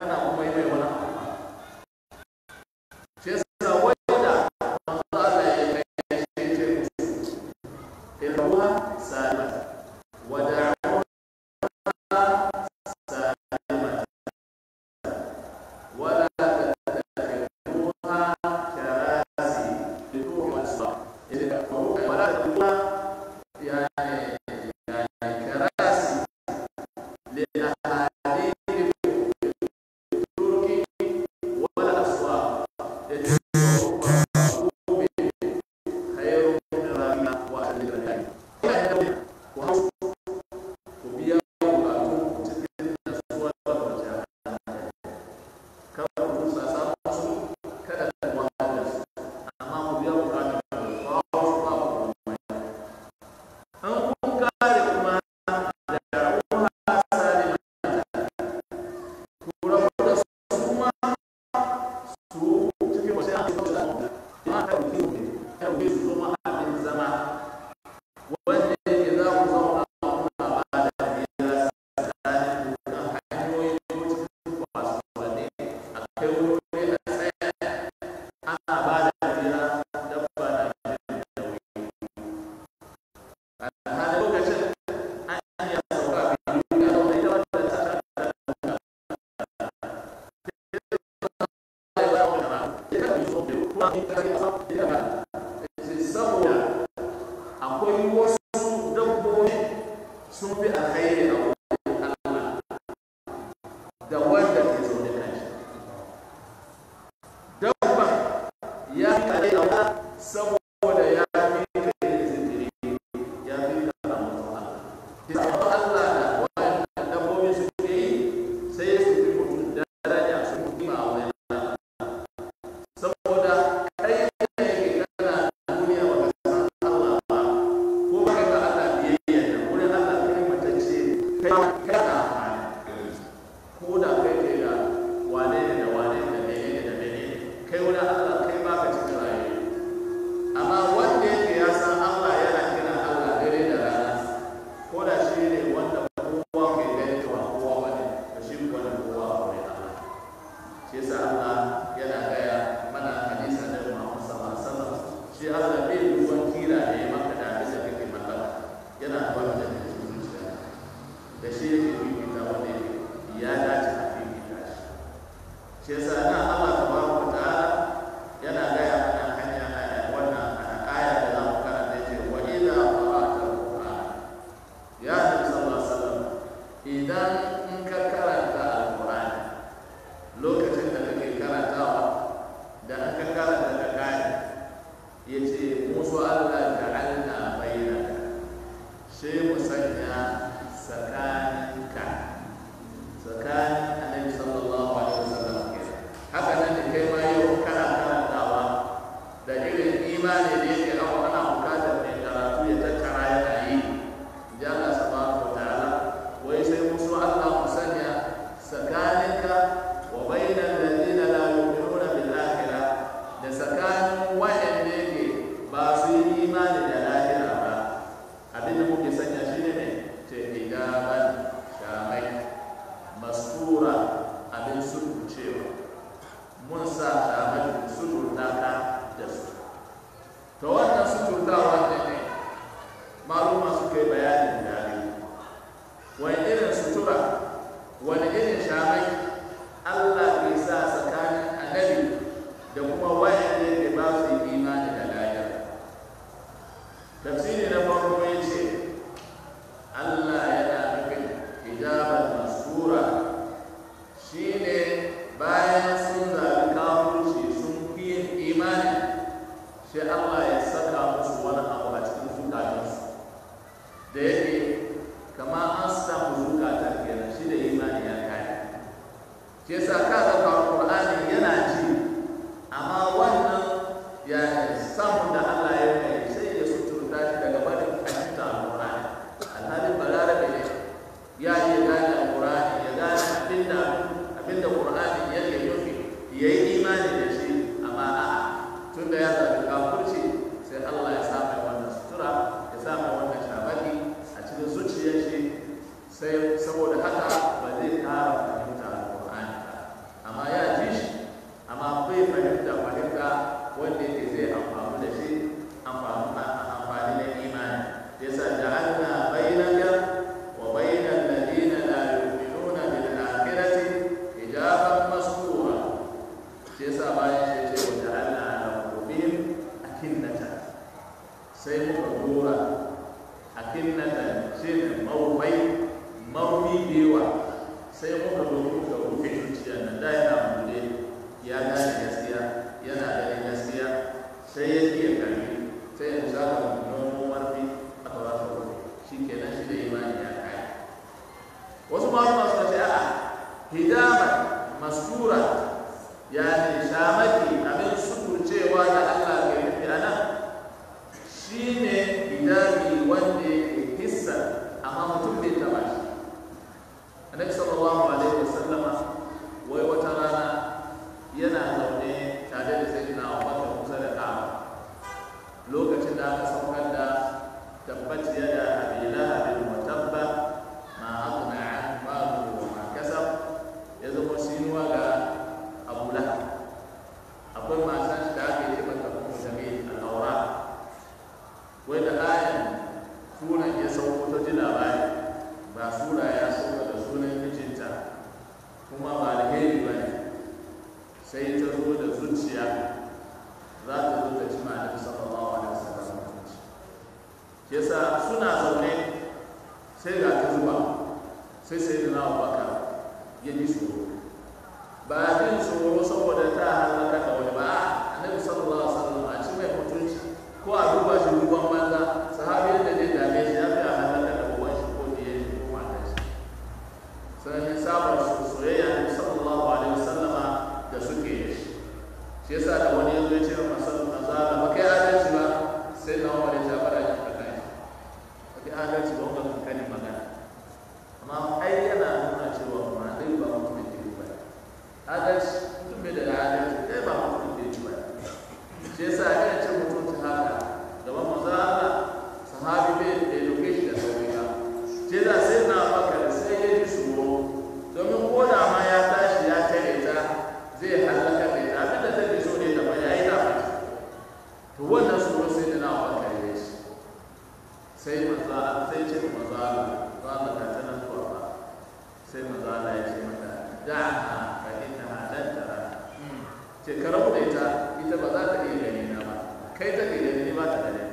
kana kuma yi mai wani abu ba shi yasa wanda manzo Allah ya kai shi ce ilmuha salima wa da'uha salima ولا تتخذوها كراسي لتوم الصلاة ولا تتخذوها يعني يعني كراسي لأحاديث الترك ولا أسواق خير من رمى وأهل البلاد وهو وبيا وبعضهم تتكلم أسواق وجهة kada ku sasa su kada ku wahala su amma ku biya bukatun ku ba su ba ku komai an kun kare kuma da ruwa sare ku rabu da su kuma su cikin wasu an su da ma ka ku ne ka ku su zama abin zama wanda yake za ku zauna kuna ba da biya tsakanin ku kan hanyoyin ko cikin kasuwanni a kai wuri a tsaya ana ba da jira dabba na jin da wuri a halin lokacin an iya sauka a biyu ga zaune ita wadda ta sha saboda akwai wasu dabbobi sun fi alkhairi a wurin Allah da wanda ke zaune kan shi dabba ya kare a wa saboda ya fi ka yin zikiri ya fi ka samun Allah ki samu Allah da wannan dabbobi suke yi sai su fi mutum daraja su fi kima a wurin Allah saboda kai ne ke kana duniya ba ka san Allah ba ko ba ka ga Allah biyayya da wurin Allah kai matacce kai kai na amfani ko da kai ke da wane ne da wane ne da mene ne da mene ne kai wani Allah kai ba ka cikin raye amma wanda yake ya san Allah yana kiran Allah dare da rana ko da shi ne wanda kowa ke gani cewa kowa ba ne da shi kuwa da kowa a wurin Allah shi yasa Allah yana gaya mana hadisa da Muhammad sallallahu alaihi wasallam shi Allah bai duban kira da ya maka da abin da kake mallaka yana duban da kake cikin zuciya da shi yake fifita wanda yake ya dace a fifita shi shi yasa na Allah tabaraka wa ta'ala yana gaya mana hanya hanya wannan aya da za mu karanta ce wa idza qara'ta al-qur'an ya nabi sallallahu alaihi wasallam idan in ka karanta al-qur'ani lokacin da kake karantawa da an ka karanta ka gane yace musu Allah ja'alna bainaka sai mu sanya tsakaninka tsakanin annabi sallallahu alaihi wasallam kenan haka nan da kai ma yau kana karantawa da irin imani da yake abu ana bukatar mai karatu ya tattara yana yi ji Allah subhanahu wa ta'ala wai sai musu Allah mu sanya tsakaninka wa bainal ladina la yu'minuna bil akhirah da tsakanin wa'anda yake ba su yi imani da lahira ba abin da muke sanya shi ne mai ce hijaban shamai mastura abin suturcewa mun sa shamai suturta ka da su to wannan suturtawa ne ne maluma suka yi bayanin dare wani irin sutura wani irin shamai allah ke sa tsakanin annabi da kuma wayanda yake ba su yi imani da lahira tafsiri na farko ya ce allah yana nufin hijabar masura shine bayan sun zaɓi kafurci sun fi yin imani sai allah ya saka musu wani abu a cikin zukatansu da yake kama an samu zukatan kenan shi da imani ya kai ke sa ka ga Qur'ani yana ji amma wannan ya samun da Allah ya kai sai ya suturta shi daga barin fahimta Al-Qur'ani alhalin balarabe ne ya iya gane Al-Qur'ani ya gane abinda abinda Qur'ani yake nufi ya yi imani da shi amma a'a tun da ya zaɓi kafurci sai Allah ya sa mai wannan sutura ya sa mai wannan shabaki a cikin zuciyar shi sai saboda haka ba zai ƙara fahimta Al-Qur'ani ba mastura yani shamaki abin sukurcewa da Allah ke nufi a nan shine hijabi wanda yake hissa amma mutum bai taba shi annabi sallallahu alaihi wasallama wai wata rana yana zaune tare da sayyidina Abubakar kusa da Ka'aba lokacin da aka saukar da tabbat yada abi lahabin wa tabba ma aghna an maluhu wa ma kasab ya zama sinuwa ga Abu Lahab akwai matan da aka yi mata kuma jami'in al'aura wai da ayan sunan ya sauko ta ji labari ba sura ya sauka da sunan mijinta kuma ba alheri ba ne sai ta zo da zuciya za ta zo ta ci ma'anar sallallahu alaihi wasallam shi yasa suna zaune sai ga ta zuba sai sai da na baka ya ji tsoro ba jin tsoro saboda ta halaka da wani ba annabi sallallahu alaihi wasallam a ci mai mutunci ko a duba shi duban banza sahabi da zai dame shi ya fi a halaka da uwan shi ko diye shi ko matan shi sannan sabar soyayya ne sallallahu alaihi wasallama da suke yi shi shi yasa da wani yanzu ya ce wa masallu azala ba kai adalci ba sai na wani ta fara yin kaka shi ba kai adalci ba wanda kankanin magana amma ai yana nuna cewa ma dai ba mutum da ke ba adalci mutum bai da adalci kai ba mutum da ke ba shi yasa ya ce mutum ta haka gaban manzo Allah sahabi bai da doke shi da sauri ba shi yasa sai na bakar sai ya ji tsoro domin ko da ma ya tashi ya tare ta zai halaka da ita abinda take so ne da ya yi dafa to wannan tsoro sai da na bakar ya shi sai manzo sai ce manzo Allah ba ka ta nan zuwa ba sai manzo Allah ya ce mata da'aha fa innaha lan tara ce ka rabu da ita ita ba za ta iya gani na ba kai ta ke gani ni ba ta gani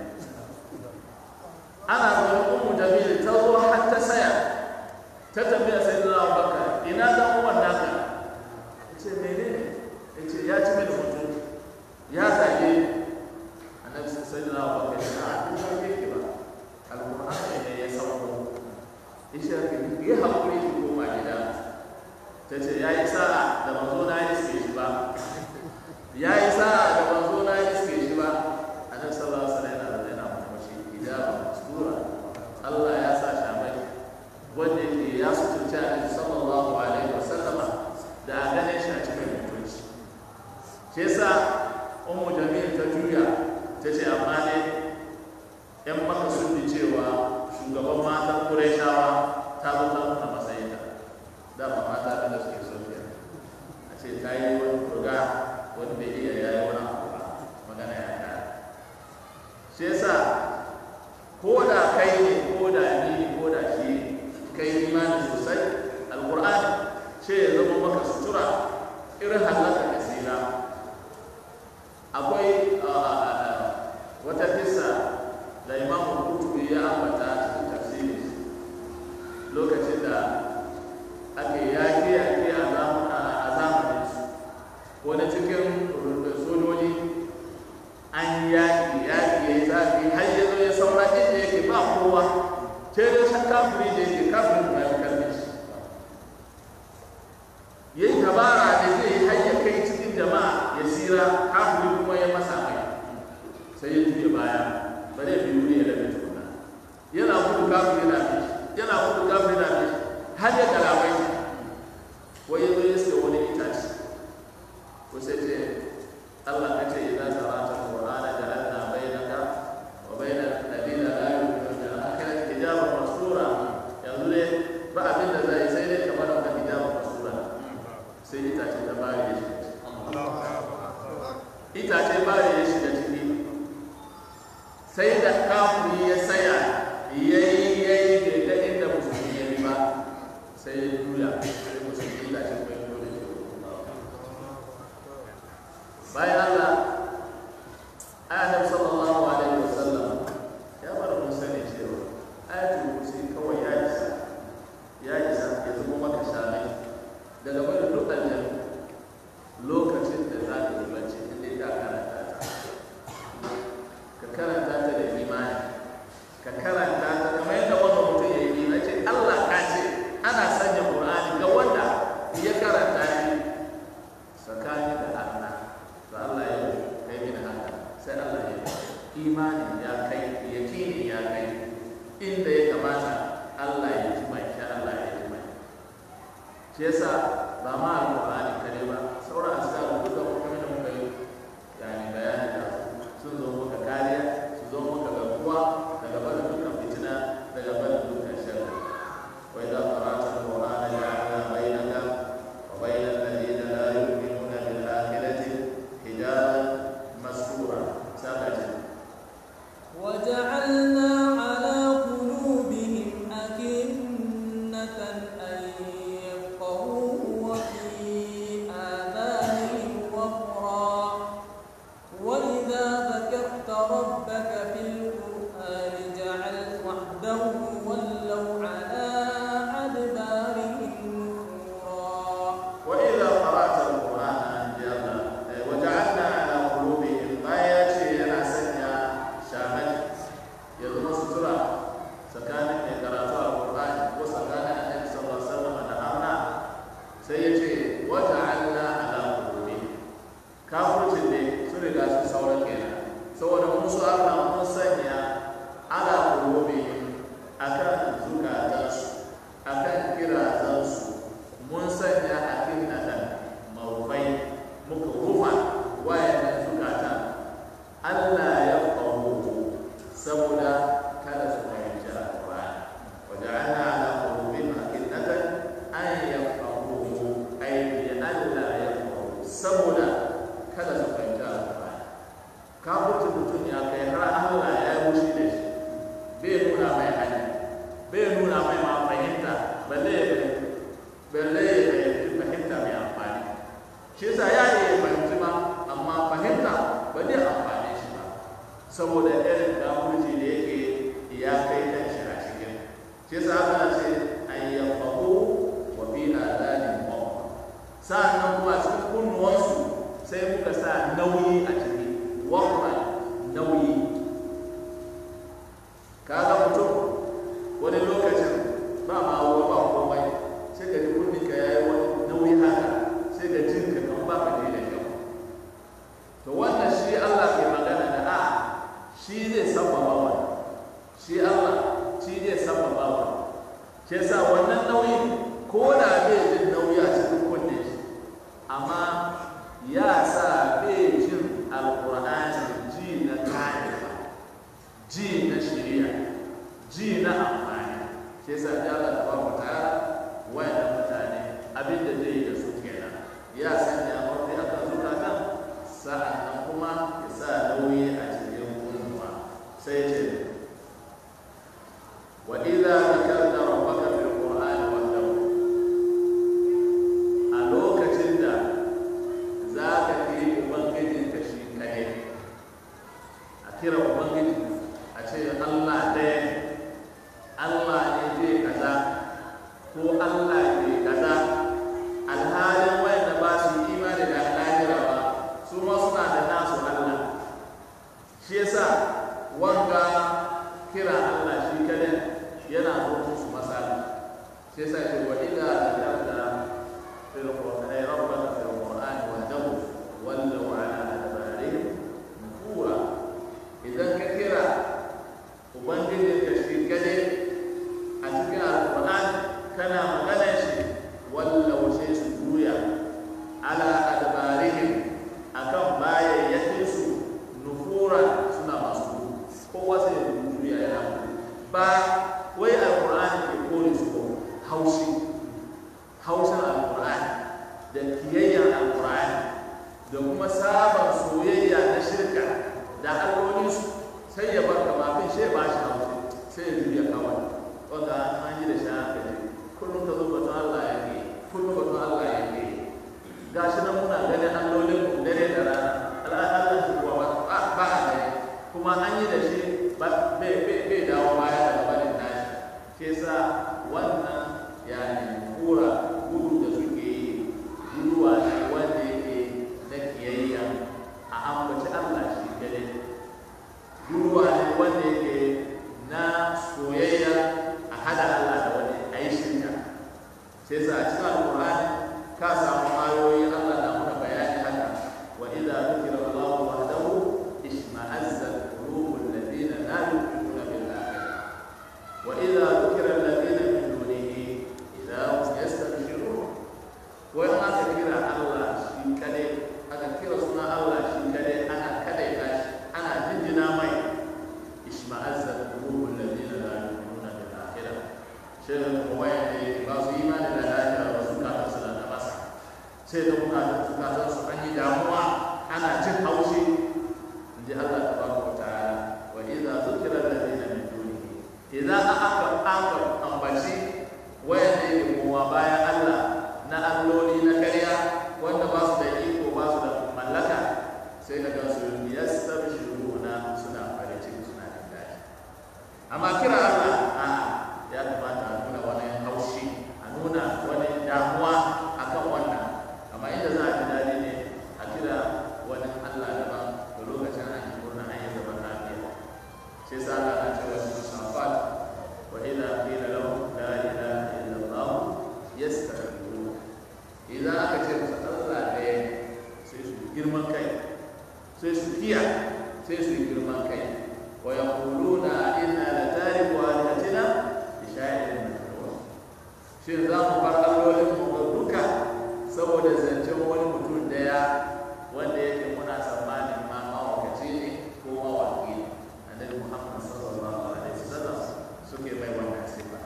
ana zaune ummu jamil ta zo har ta saya ta tambaya sai da Abubakar ina dan uwan naka ce menene ya ce ya ci mini mutum ya zage annabi sai da Abubakar ya ce a duk ba yake ba alqur'ani ne ya sauko isha ke yi hakuri ki koma gida ta ce ya yi sa'a da manzo na yi suke shi ba ya yi sa'a da manzo na yi suke shi ba annabi sallallahu alaihi wasallam yana da yana mashi hijaba sura Allah ya sa shamai wanda ke ya sutunci annabi sallallahu alaihi wasallama da a ganin shi a cikin mutunci shi yasa ummu jamil ta juya ta ce amma ne yan maka sun bi cewa shugaban matan Qurayshawa ta zo ta nuna matsayinta dama mata da suke so ke a ce ta yi wani kurga wani bai iya ya yi wani abu ba magana ya kare shi yasa ko da kai ne ko da ni ko da shi kai imani sosai alqur'ani ce ya zama maka sutura irin halaka da sila akwai wata kisa da imamu kutubi ya ambata a cikin tafsiri lokacin da ake yaƙi yaƙi a zamanin su wani cikin sojoji an yaƙi yaƙi ya yi zafi har ya zo ya saura inda yake ba kowa ce da shan kafiri da yake kafirin da ya karbe shi ya yi dabara da zai yi har ya kai cikin jama'a ya sira kafiri kuma ya masa mai sai ya juya baya ba zai biyu ne ya labe tukuna yana gudu kafiri na bi yana gudu kafiri na bi har ya galabai wai ya zo ya sai wani itace ko sai ce Allah ka ce idan karanta Qur'ana jalanna bainaka wa bainal ladina la yu'minuna bil akhirati hijaban mastura yanzu ne ba abin da zai sai dai kamar wannan hijaban mastura sai itace ta bare shi itace bare shi da ciki sai da kafiri ya saya yayi yayi da ga inda musulmi ya ba sai ya juya sai musulmi itace bai dole bayan Allah ayatul sallallahu alaihi wasallam ya bar mun sani cewa ayatul kursi kawai ya isa ya isa ya zama maka shamai daga bari duk aljanna lokacin da za ka yi bacci inda ka karanta ta ka karanta ta da imani ka karanta ta kamar yadda wanda mutum ya yi ce Allah ka ce ana sanya Qur'ani ga wanda ya karanta shi imani ya kai yakini ya kai inda ya kamata Allah ya ji mai shi Allah ya ji mai shi yasa ba ma alƙur'ani kare ba sauran askaru duka kuma da muka yi yani bayani da sun zo muka kariya su zo muka garkuwa daga barin dukkan fitina daga barin dukkan sharri wa idza qara'ta al-qur'ana ja'alna bainaka wa bainal ladina la yu'minuna bil akhirati hijaban mastura sabata وجعلنا على قلوبهم أكنة أن يفقهوه وفي آذانهم وقرا وإذا ذكرت ربك في القرآن جعلت وحده ولوا على أدبارهم نفورا وإذا قرأت القرآن جعلنا وجعلنا على قلوبهم ما يأتي أنا سنيا شاهد يضم سترة سكان قراءة القرآن وسكان النبي صلى الله عليه وسلم نهارنا سيأتي وجعلنا على قلوبهم kafircin ne sun riga sun sauran kenan saboda musu Allah mun sanya ala qulubihim akan zukatansu akan kirazansu mun sanya akinnatan mawfai muka rufa wayannan zukatan Allah ya fahu saboda kada su fahimci alqur'ani waja'alna ala qulubihim akinnatan an yafqahuhu ay bi Allah ya fahu saboda kada su fahimci alqur'ani kafircin mutum ya kai har Allah ya yi wushi da shi bai nuna mai hanya bai nuna mai ma fahimta balle ya fahimta balle ya fahimci fahimta mai amfani shi yasa ya yi ya fahimci ma amma fahimta ba zai amfane shi ba saboda irin kafirci da yake ya kai kan shi a cikin shi yasa aka ce an yafahu wa fi adani mawqa sa'annan kuma cikin kunnuwansu sai muka sa nauyi a ciki waqra nauyi kaga mutum wani lokacin ba ma ruwa ba komai sai ka ji kunni ka yayi wani nauyi haka sai ka jin ka kan ba ka da kyau to wannan shi Allah ke magana da a shi zai sababa wannan shi Allah shi zai sababa wannan shi yasa wannan nauyi ko da bai jin nauyi a cikin kunne shi amma ya sa bai jin alqur'ani ji na karewa ji na shari'a ji na amfani sai sa ya Allah tabaraka ta'ala wayannan mutane abin da zai yi da su kenan ya sanya mafi akan zukatan sa'annan kuma ya sa nauyi a cikin kunnuwa sai ce wa idza zakarta rabbaka fil qur'ani wahdahu a lokacin da za ka yi ubangijin ka shi kadai a kira ubangiji a ce Allah ɗaya ne Allah ne zai kaza ko Allah ne kaza alhalin wanda ba su imani da lahira ba su ma suna da nasu Allah shi yasa wanga kira Allah shi kadai yana zo musu masala shi yasa ce wa idza zakarta fil qur'ani rabbaka fil qur'ani wahdahu wallu ala adbarihim nufura idan ka kira ubangiji ka shi kadai a cikin alqur'ani kana magana shi wallau sai su juya ala adbarihim akan bayayyakin su nufura suna masu kowa sai ya juya yana ba wai alqur'ani ke kore su ko haushi haushin alqur'ani da kiyayyar alqur'ani da kuma sabon soyayya na shirka da allolinsu sai ya bar kama fin shi ba shi haushi sai ya juya kawai wanda an yi da shi haka ne kullum ka zo batun Allah ya ke kullum batun Allah ya ke gashi nan muna ganin allolin mu dare da rana al'adar shi kuwa ba ba a gani kuma an yi da shi ba bai bai bai dawo baya daga barin nashi ke sa wannan yani kura gudu da suke yi guduwa ne wanda yake na kiyayya a ambaci Allah shi gare guduwa ne wanda yake na soyayya a hada Allah da wani a yi shirka sai sa a cikin alƙur'ani ka samu ayoyi Allah na muna sai da kuna da zukatan su an yi damuwa ana jin haushi in ji Allah ta baka wa ta'ala wa idza zukira alladhina min dunihi idza aka aka ambaci wayanda yake kowa bayan Allah na alloli na karya wanda ba su da iko ba su da mallaka sai ka ga su yastabshiruna suna farin ciki suna jin daɗi amma kira Allah a ya kamata a nuna wani haushi a nuna wani damuwa akan wannan amma inda za a ji daɗi ne a kira wani Allah daban da lokacin an yi murna an yi zaman lafiya shi yasa Allah na cewa su safat wa idza qila lahum la ilaha illa Allah yastakbirun idan aka ce musu Allah ɗaya ne sai su girman kai sai su kiya sai su yi girman kai wa yaquluna inna la tariku alihatina bi sha'irin majnun shin za mu bar allolin mu ga duka saboda zancen wani mutum daya wanda yake muna tsammanin ma mawakaci ne ko mawaki ne annabi muhammad sallallahu alaihi wasallam suke mai wannan sifa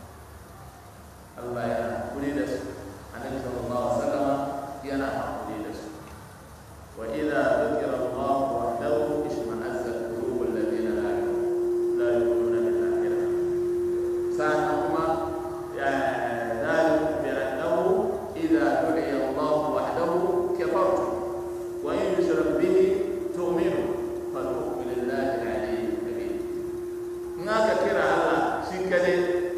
Allah ya hakuri da su annabi sallallahu alaihi wasallam yana hakuri da su wa idza dhukira Allah wahdahu ishma'azzat qulubul ladina la yu'minuna la yu'minuna bil akhirah sa'an kuma ya ذلك بأنه إذا دعي الله وحده كفرتم وإن يشرك به تؤمنوا فالحكم لله العلي الكبير هناك كرا الله شكله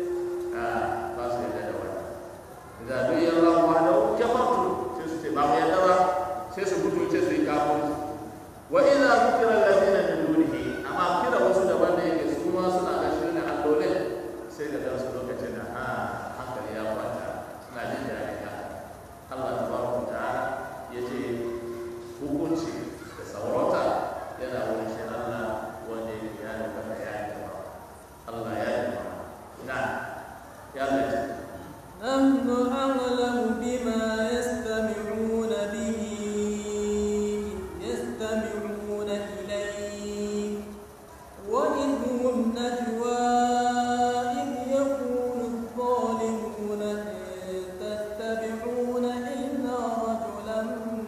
فاصل الجدول إذا دعي الله وحده كفرتم سيسو تبام يدوى سيسو كتو سيسو يكافر وإذا ذكر الذين من دونه أما كرا وسود بني يسوما سنا أشرنا اللولين سيدا دانسو لوكتنا ها hankali ya kwanta suna jin daɗin haka Allah tabaraka ta'ala ya ce hukunci da saurata yana wurin shi Allah wanda yake ya nufa ya yi gaba Allah ya yi gaba na ya zace نحن أعلم بما يستمعون به إذ يستمعون إليك وإذ هم نجوى إذ يقول الظالمون إن تتبعون إلا رجلا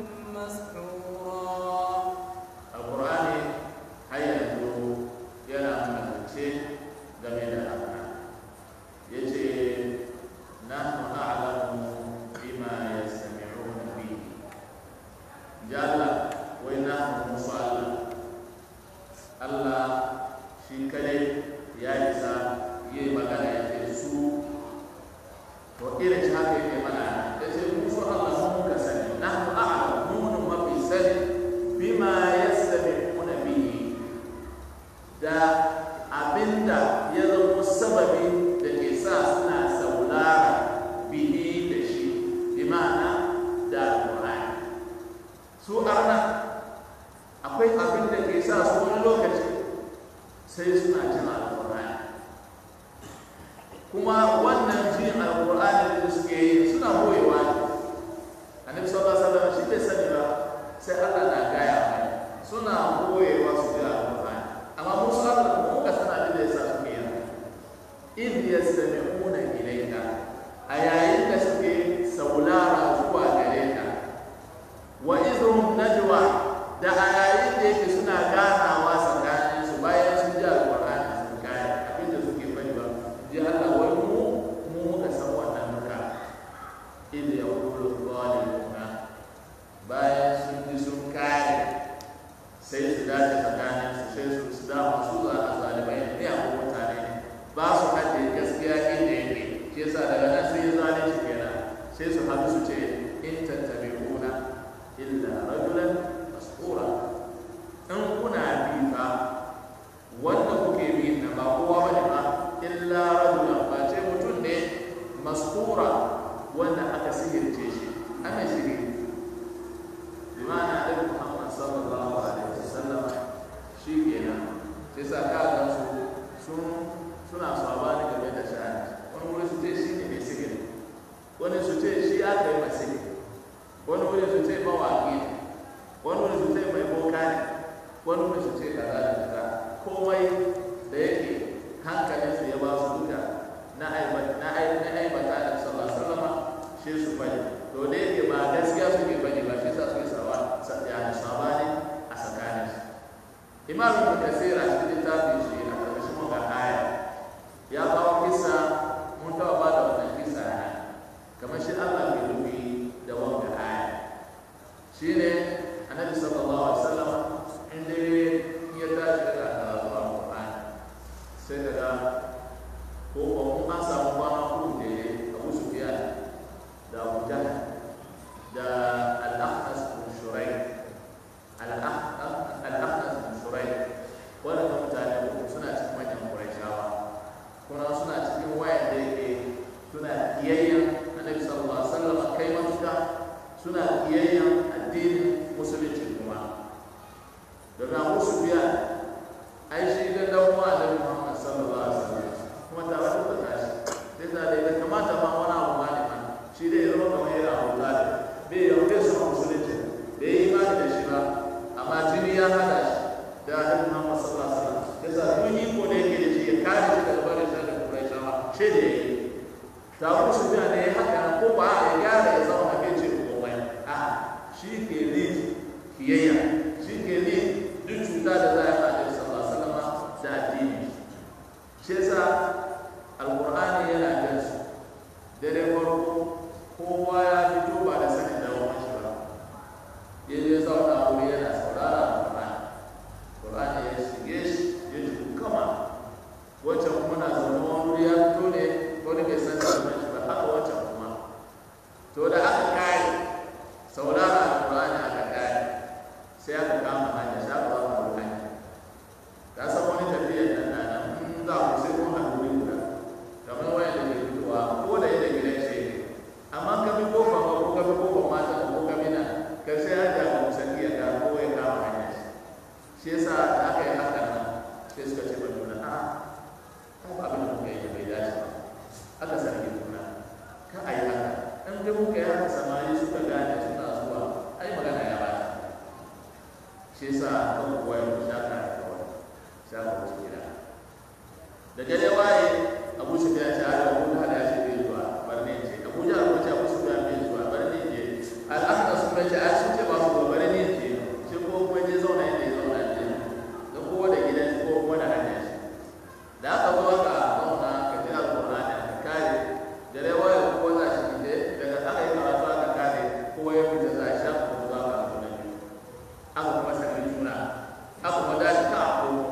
مسحورا alqur'ani har yanzu yana mana zance game da haka yace nahnu a'lamu bima yastami'una bihi jalla wai nahnu musu Allah Allah shi kadai ya isa yi magana ya ce su to irin shi haka yake mana ya ce musu Allah mun muka sani nahnu a'lamu mun mafi sani bima yastami'una bihi da abinda ya zama sababi da ke sa suna saulara bihi da shi bi ma'ana da alƙur'ani su arna akwai abin da ke sa su wani lokaci sai suna jin alƙur'ani kuma wannan jin alƙur'ani da suke yi suna boyewa ne annabi sallallahu alaihi wasallam shi bai sani ba sai Allah na gaya mai suna boyewa su ji alƙur'ani amma musu Allah mu muka sana abin da yasa suke yi in yastami'una ilayka a yayin da suke saulara zuwa gare ka wa izhum najwa da a yayin da yake suna ganawa tsakanin su bayan sun ji alƙur'ani sun kaya abin da suke fadi ba ji Allah wai mu mu muka san wannan duka idh yaqulu zalimuna bayan sun ji sun kare sai su dace tsakanin su sai su su dama su za a zalimai ne a mutane ne ba su haɗe gaskiya inda yake shi yasa daga nan sai ya zalunci kenan sai su haɗu su ce in tattabi'una illa rajulan mas'ura in kuna bi fa wanda kuke bi na ba kowa bane ba illa rajulan ba ce mutum ne mas'ura wanda aka sihirce shi ana shiri bi ma'ana da Muhammad sallallahu alaihi wasallam shi kenan sai sa ka ga su sun suna sabani game da sha'ani wani wuri su ce shi ne mai sihiri wani su ce shi aka yi mai sihiri wani wuri su ce mawaƙi ne wani wuri su ce mai boka ne wani wuri su ce kaza da kaza komai da yake hankalin su ya ba su duka na aibata na aibata da sallallahu alaihi wasallam shi su bari to da yake ba gaskiya suke bane ba shi sa suke sawa yani sabani a tsakanin su imam ibn kasir a cikin littafin shi a ƙarƙashin wannan aya ya kawo kisa mun taɓa ba da wannan kisa ne kamar shi Allah ke nufi da wannan aya shine annabi sallallahu alaihi wasallam inda ya tashi daga karatu al-Qur'ani sai daga ko kuma an samu kwana uku da Abu Sufyan da Abu Jahl da Al-Ahnas bin Shuraih Al-Ahnas bin Shuraih wannan mutane uku suna cikin manyan Qurayshawa kuma suna cikin wayan da yake suna kiyayyen Annabi sallallahu alaihi wasallam kai matuka suna kiyayyen addinin musulunci kuma domin Abu Sufyan ai shi da dan uwa da Muhammad sallallahu alaihi wasallam kuma tare da tashi sai da dai kamata ma wani abu ma ne ma shi dai zama kamar yana Abu Talib bai yau bai son musulunci bai yi imani da shi ba amma jini ya hada shi da Annabi Muhammad sallallahu alaihi wasallam yasa duk iko da yake da shi ya kare shi daga barin shi da Quraishawa shi da yake ta Abu Sufyan ne haka ko ba ya gyara ya zama bai ce ko mai a shi ke lead kiyayya shi ke lead duk cuta da za a yi a sallallahu alaihi wasallam da addini shi yasa alqur'ani yana jan su dare farko kowa ya fito ba da sanin da wani shi ba ya je zauna wuri yana saurara alqur'ani qur'ani ya shige shi ya ji kama wancan kuma na zaune wani wuri ya fito ne wani bai san da wani shi ba haka wancan kuma to da aka kare saurara alqur'ani aka kare sai aka kama hanya sai aka ba mu hanya ka san wani tafiyar nan na nan in za ku sai kun haɗu wuri guda kamar wayan da ke fitowa ko da yadda gidan shi ne amma ka bi kofa ba ko ka bi kofa mata ko ka bi nan karshe ya ja mu sani ya ga ko ya kama hanya shi shi yasa da aka yi haka nan sai suka ce ba juna a ai ba abin da muka yi bai dace ba aka sarki juna ka a yi haka in dai muka yi haka samari suka gane suna zuwa ai magana ya bata shi yasa kan kuwa ya shaka da kawai shaka wasu gida da dare waye abu su ya ce ala abu da ya ce bai zuwa barne ce abu ja ko ce abu su ya bai zuwa barne ce al'amda su bai ce a sun ce ba su ba barne ce shi ko kuma je zauna inda ya zauna ce da kowa da gidan shi ko kuma da hanyar shi da aka zo aka zauna ka ji alƙur'ani ka kare dare waye kowa za shi fite daga aka yi karatu aka kare kowa ya fita za a shafa ko za ka zo na biyu aka kuma sami juna aka kuma dace ta a komo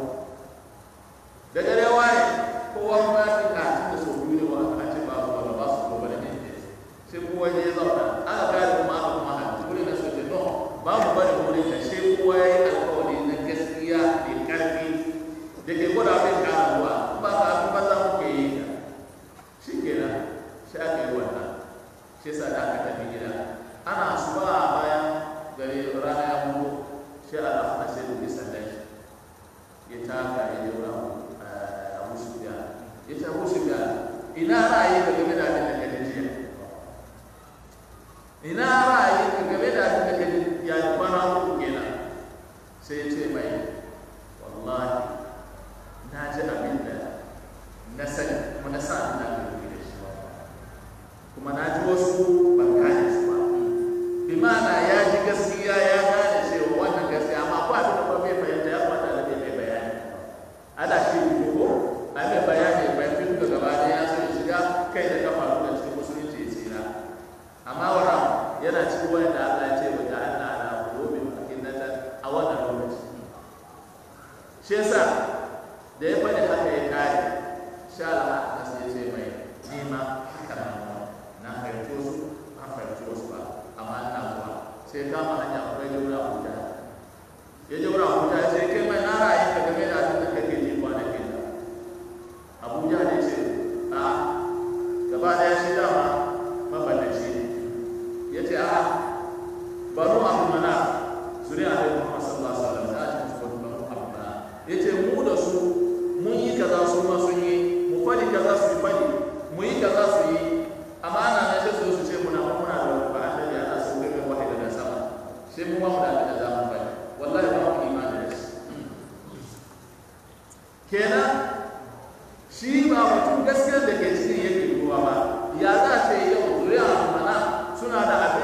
da dare waye kowa kuma ya fita da sau biyu ne wa a ce ba su ba ba su gobe da ne sai kowa ya je zauna aka kare kuma aka kuma hanci wuri na soke no ba mu bari wuri ka sai kowa ya yi alkawari na gaskiya da karfi da ke gwada mai kara ruwa ba ka abin ba za mu ke yi ka shi kenan sai aka yi wannan shi sa da aka tafi gida ana asuba a bayan gari rana ya mutu sai Allah na sai da sandan shi ya taka ya je wurin Abu Sufyan ya ce Abu Sufyan ina ra'ayi ka game da abin da kaje jiya ina ra'ayi ka game da abin da kaje ya kwana uku kenan sai ya ce mai wallahi na ji abin da na sani kuma na sa abin da aka yi da shi kuma na ji wasu ban gane su ba bi ma'ana ya ji gaskiya ya gane cewa wannan gaskiya amma ko abin da ba bai fahimta ya kwata da bai mai bayani ana shi ne ko a mai bayani bai fi duka gaba da ya so ya shiga kai da kafa da cikin musulunci ya tsira amma wara yana cikin wani da Allah ya ce wa ja'alna ala qulubin akinnatan a wannan lokaci shi yasa da ya faɗi haka ya kare sha Allah na sai ce mai nima haka na na fahimci wasu na fahimci wasu ba amma ina zuwa sai kama hanya akwai jaura abuja ya jaura abuja ya ce kai mai na ra'ayi ka game da abin da kake ji kwanakin da abuja ne ce a gaba daya shi dama maballaci ne ya ce a baro abu mana zuri a rai muhammad sallallahu alaihi wasallam ta ce su baro abu mana ya ce mu da su mun yi kaza su ma sun yi mu fadi kaza su yi fadi mu yi kaza su yi amma ana nan sai su zo su ce muna muna da ba annabi ana so kai mai wahayi daga sama sai mu ba mu da abin da za mu fadi wallahi ba mu imani da shi kenan shi ba mutum gaskiyar da ke cikin yake ruwa ba ya za ce yau zuriya mana suna da abin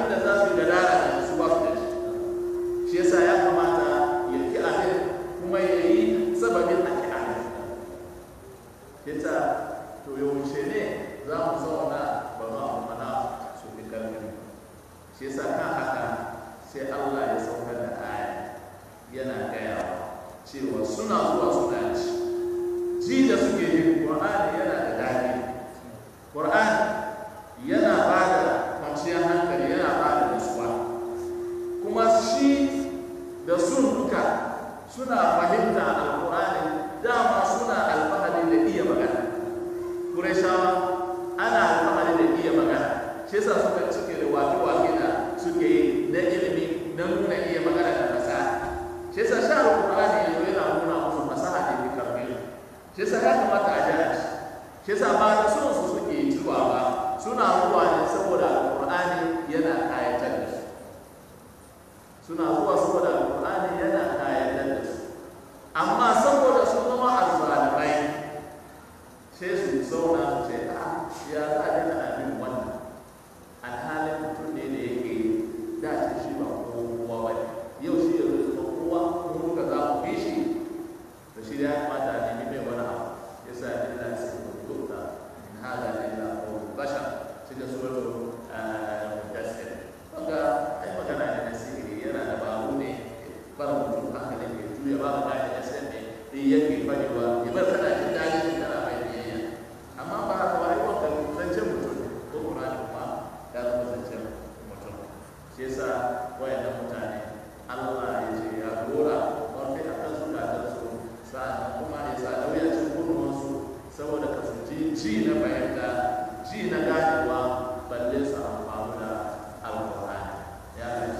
da sun duka suna fahimta alkur'ani dama suna alfahari da iya magana kurashawa ana alfahari da iya magana shi yasa suka cike da wake-wake da suke yi na ilimi na nuna iya magana da fasaha shi yasa sha alkur'ani yanzu yana nuna musu fasaha da ke karfi shi yasa ya kamata a jira shi shi yasa ba da son su suke zuwa ba suna zuwa ne saboda alkur'ani yana kayatar da su suna zuwa saboda alkur'ani yana kayatar da su amma saboda su zama azzalimai sai su zauna su ce a ya za a daina abin wannan alhalin mutum ne da yake dace shi ba kowa ba yau shi ya zo kowa mun muka za mu bi shi to shi ya kamata a nemi mai wani abu ya sa illa sai mu dukka in hada illa qawlul bashar cikin suratul mudassir kaga ai magana ne na sihiri yana da babu ne bar mutum hankalin ya juya ba ba da yasan ne in yake fadewa ya bar kana jin daɗi shi kana mai biyayya amma ba haka ba ai wanda zancen mutum ne ko Qur'ani kuma ya zama zancen mutum shi yasa wayannan mutane Allah ya ce ya dora wanda a kan su da su sa'an kuma ya sa lauya cin kunnuwansu saboda ka su ji ji na fahimta ji na ganewa balle su amfani da alƙur'ani ya ce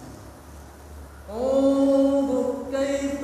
انظر كيف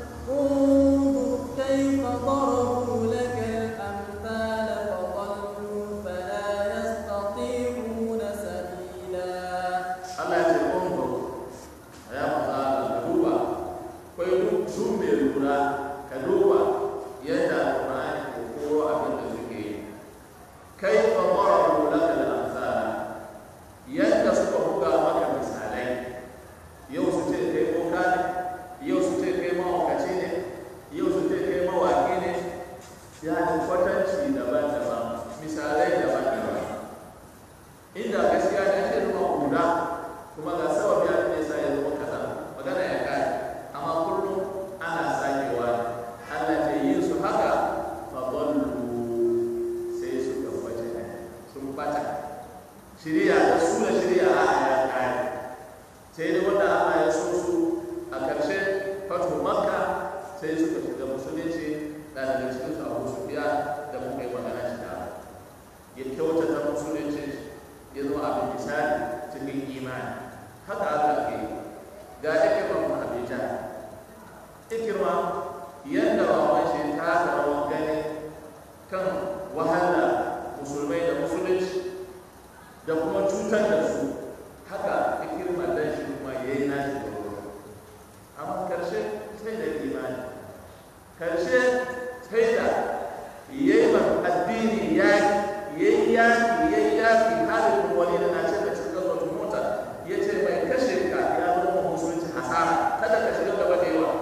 انظر كيف ضربوا لك الأمثال فضلوا فلا يستطيعون سبيلا Allah ya ce unzur ya maza ka duba kai duk su mai lura ka duba yadda alƙur'ani ko koro abin da suke yi kai fa darabu laka al-amsala yadda suka buga maka misalai yau su ce kai boka ne yau su ce kai mawakaci ne yau su ce kai mawaki ne ya ne kwatanci daban-daban misalai daban-daban inda gaskiya ne ake zama guda kuma ga sababi abin da yasa ya zama kaza magana ya kare amma kullum ana sakewa ne Allah ce yin su haka fa dallu sai su tabbace ne sun bata shiriya da su da shiriya a ya kare sai dai wanda Allah ya so su a ƙarshe fatu makka sai suka shiga musulunci da daga cikin su abu sufiya da muka yi magana shi da ya kyautata musulunci ya zama abin misali cikin imani haka aka ke ga ikirma mu abija ikirma yadda baban shi ta da rawan gani kan wahala musulmai da musulunci da kuma cutar da su haka ikirma dan shi kuma ya yi nashi da amma karshe sai da imani karshe sai da yayi addini yaki yayi yaki yayi yaki halin wani da na ce da cikin wata mota ya ce mai kashe ka ya zama musulunci hasara kada ka shiga gaba da yawa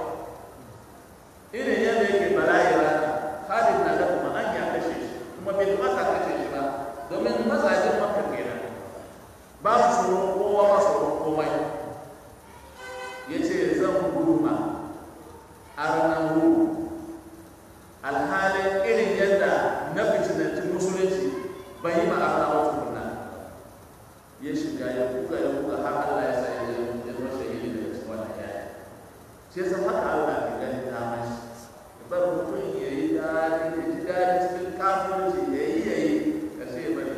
irin yadda yake bala'i rana halin na da kuma an ya kashe shi kuma bai kamata kashe shi ba domin mazajen maka kenan ba su tsoron kowa ba su tsoron komai ya ce zan guduma arnan gudu alhalin irin yadda na fitinanci musulunci bai yi ma arna wata kuna ya shiga ya buga ya buga har Allah ya sa ya ya zama shahidi daga cikin wannan yaya shi yasa haka Allah ke gani ta mashi ya bar mutum ya yi dadi ya ji dadi cikin kafirci ya yi ya yi kashe ya bari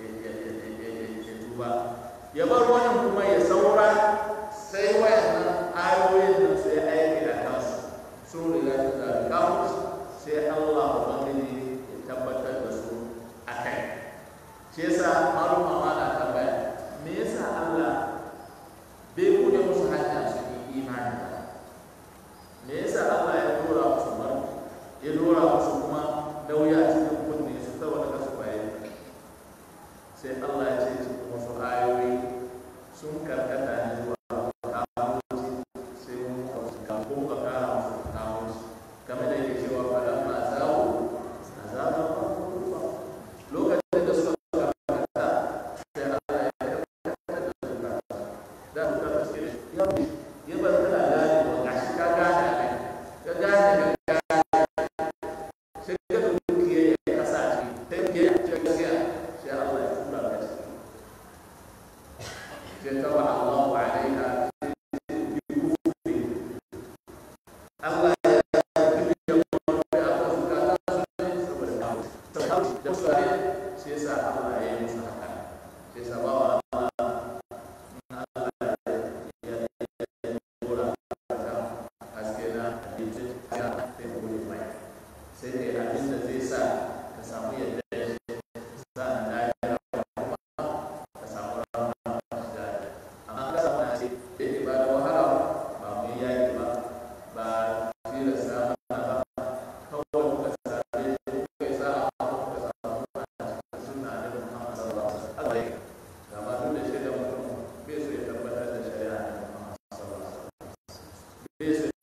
ya tuba ya bar wani kuma ya saura sai wayannan ayoyin nan sai aiki da kansu sun riga sun zaɓi kafirci sai Allah Ubangiji ya tabbatar da su a kai shi yasa maluma ma na tambaya me yasa Allah bai bude musu hanya su yi imani ba me yasa Allah ya dora musu mar ya dora musu kuma dauya cikin kunne su saboda kasu bayani sai Allah ya ce cikin wasu ayoyi sun karkata ne zuwa kamuci sai mun kawo ko ka kara musu kamuci kamar da yake cewa faɗan ma zawo a zaɓa ba lokacin da suka karkata sai Allah ya karkata da su da su ka suke ya bi ya bar kana gane wa gashi ka gane ne ka gane ka gane sai ka dubi ke ya kasa ce sai ke ya ce gaskiya sai Allah ya tura ka ce sai tawa Allahu alaiha bi kufri Allah ya yi ya kuma a kan zukata su ne saboda kawo saboda da su ne shi yasa Allah ya yi musu haka shi yasa ba wa Allah in Allah ya ya dora ka haske na abinci ya sai gode mai sai dai abin da zai sa ka samu yadda ya shi sa'an da ya kuma ka samu rama da amma ka samu na ce da ke ba da wahala ba mu yi yaki ba ba tilasta mana ba kawai muka same muka yi sa'a muka samu a cikin sunna da Muhammad sallallahu alaihi wasallam ga ma duk da shi da mutum bai so ya tabbatar da shari'a da Muhammad sallallahu alaihi wasallam bai so